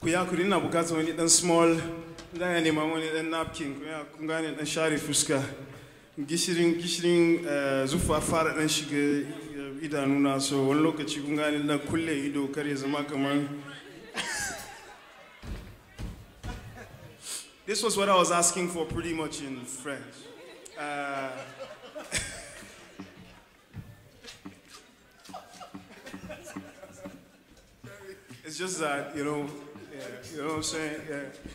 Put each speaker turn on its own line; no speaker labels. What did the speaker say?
ku ya kuri ina bukatar wani dan small da ya nema wani dan napkin ku ya kun gane dan share fuska gishirin gishirin eh, zufa fara dan shiga eh, idanuna so wani lokaci kun gane na kulle ido kar ya zama kamar This was what I was asking for pretty much in French. Uh, it's just that, you know, yeah, you know what I'm saying? Yeah.